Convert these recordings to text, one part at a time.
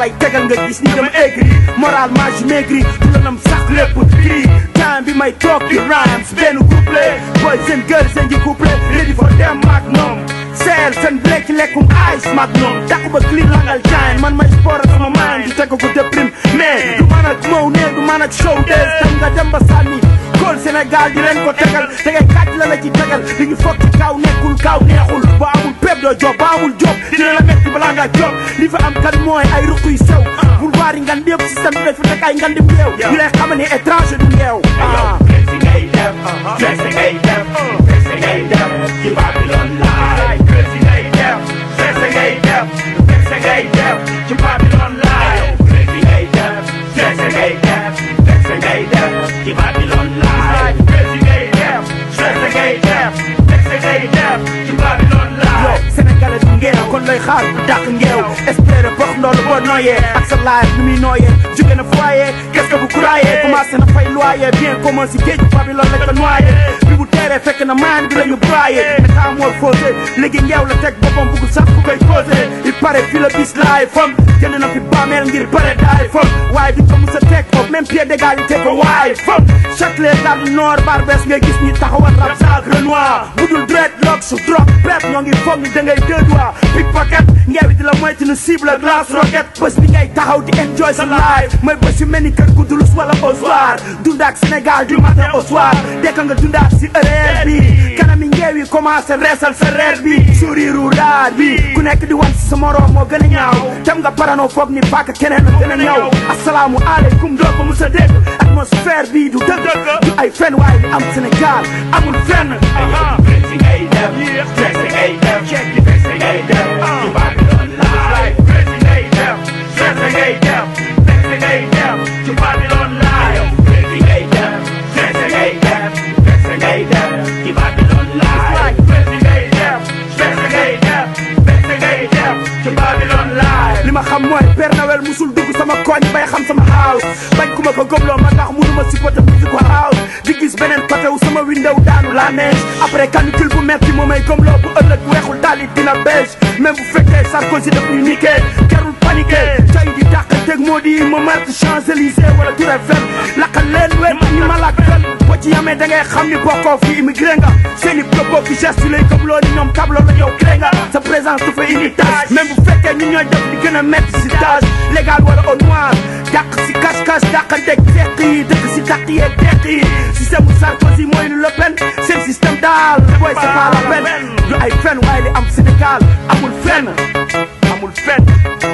lay tegal nga gis ni dama aigri moralement je maigri du la nam sax lépp kii time bi may toog di rhymes benn couplet boy seen girl seen ji couplet ready for them maag ñoom seel seen lekk lekkum ice maag ñoom takku ba clean langal giant man may sport ak sama mind di teg ko déprime mais du man ak mow ne du man ak show des tam nga dem ba sànni kool Sénégal di leen ko tegal da ngay kàcc la la ci tegal li ñu foog ci kaw nekkul kaw neexul ba amul pep doo job ba amul job dina la metti balaa ngaa job li fa am kan mooy ay ruq yu sew boulevard yi ngan yëpp système bi dafa nekk ay ngan dim réew ñu lay xamal ni étranger du yeew ah Crazy ngay def, crazy ngay def, crazy ngay def, ci Babylon Live. Crazy ngay def, crazy ngay def, crazy ngay def, ci Babylon Live. Crazy ngay def, crazy ngay def, crazy ngay def, ci Babylon Live. Crazy ngay def, crazy ngay def, crazy ngay def, ci Babylon yow Live. sénégalais du ngeew kon lay xaar bu dàq ngeew espérer box ndoolu boo nooyee ak sa life nu muy nooyee jóge na foyer qu'est-ce que vous croyez commencé na fay loyer bien commun si géej Babylone lañ ko noyé bi bu teeree fekk na maan bi la ñu broyé métamorphosé léegi ngeew la teg boppam bugul sax ku koy causé il paraît fi la bis laay fam jënd na fi bàmmeel ngir bare daay fam waaye du ko mus a teg foofu même pied d'égalité ko waaye fam Châtelet Gare du Nord Barbès ngay gis ñi taxawal rap saak Renoir budul dreadlock su drop prep ñoo ngi foog ni da ngay deux doigts pickpocket ngeewi di la moytu nu cible ak lance rocket bés bi ngay taxaw di enjoy sa life mooy bés yu mel ni kër gu dulus wala au soir dundaak Sénégal du matin au soir dekk nga dundaak si heure bi kanami ngeewi commencé reesal sa reer bi sourire u daal bi ku nekk di wan si sa morom moo gën a ñaaw dem nga parano foog ni paaka keneen la gën a ñëw asalaamu aleykum doo ko mus a dégg atmosphère bi du dëgg du ay fen waaye li am Sénégal amul fenn Crazy ngay def, crazy ngay def, crazy ngay def, ci Babylon Live. Crazy ngay def, crazy ngay def, crazy ngay def, ci Babylon Live. Crazy ngay def, crazy ngay def, crazy ngay def, ci Babylon Live. Crazy ngay def, crazy ngay def, crazy ngay def, ci Babylon Live. li ma xam mooy Père Noël musul dugg sama koñ bay xam sama house bañ ku ma ko gëmloo ma tax mënuma supporter musique house di gis beneen côté wu sama window daanu la neige après canicule bu metti moo may gëmloo bu ëllëg weexul dalit dina beige même bu fekkee Sarkozy daf ñu niqué jarul paniqué tey di dàqanteeg moo di ma marte Champs-Élysées wala Tour Eiffel laqal leen wet ñu ma lakkal boo ci yamee da ngay xam ni bokkoo fi immigré nga seen i propos ki geste lay gëmloo ni ñoom tableau la yow cré nga sa présence du fa indi tâche même bu fekkee ñu ñooy def li gën a métti si tâche légal wala au noir dàq si cache-cache dàqanteeg teq yi dëkk si tàq yeeg teq yi système bu Sarkozy mooy lu Le Pen seen système daal booy c'est pas la peine du ay fen waaye li am Sénégal amul fenn amul fenn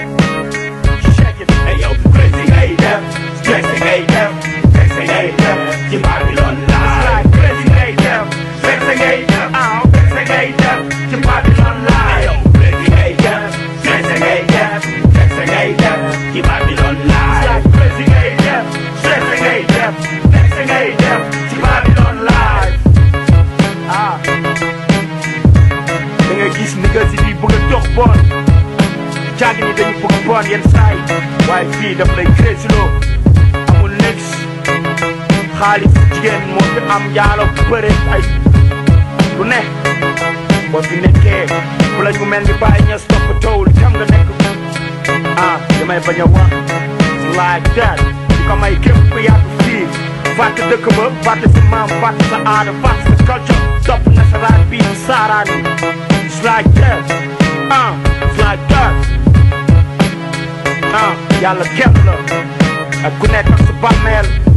check it Hey yo, crazy ngay def, crazy ngay def, crazy ngay def, ci Babylon Live. Crazy ngay def, crazy ngay def, crazy ngay def, ci Babylon Live. Crazy ngay def, crazy ngay def, crazy ngay def, ci Babylon Live. Crazy ngay def, crazy ngay def, crazy ngay def, ci Babylon Live. ah da ngay gis ni nga si di bëgg a dox bon jàng ni dañu bëgg bon yenn saa yi waaye fii daf lay crazy loo amul nex xaalis jigéen moo fi am njaalo bëre ay lu ne boo fi nekkee bu la ñu mel ni bàyyi ña stop towul tam nga nekk ah damay bañ a wax like that di ko may képp ku yàgg fii fàtte dëkk ba fàtte sa maam fàtte sa aada fàtte sa culture topp nasaraan bii di saaraan yi it's like that ah it's like that ah yàlla képp la ak ku nekk ak sa bàmmeel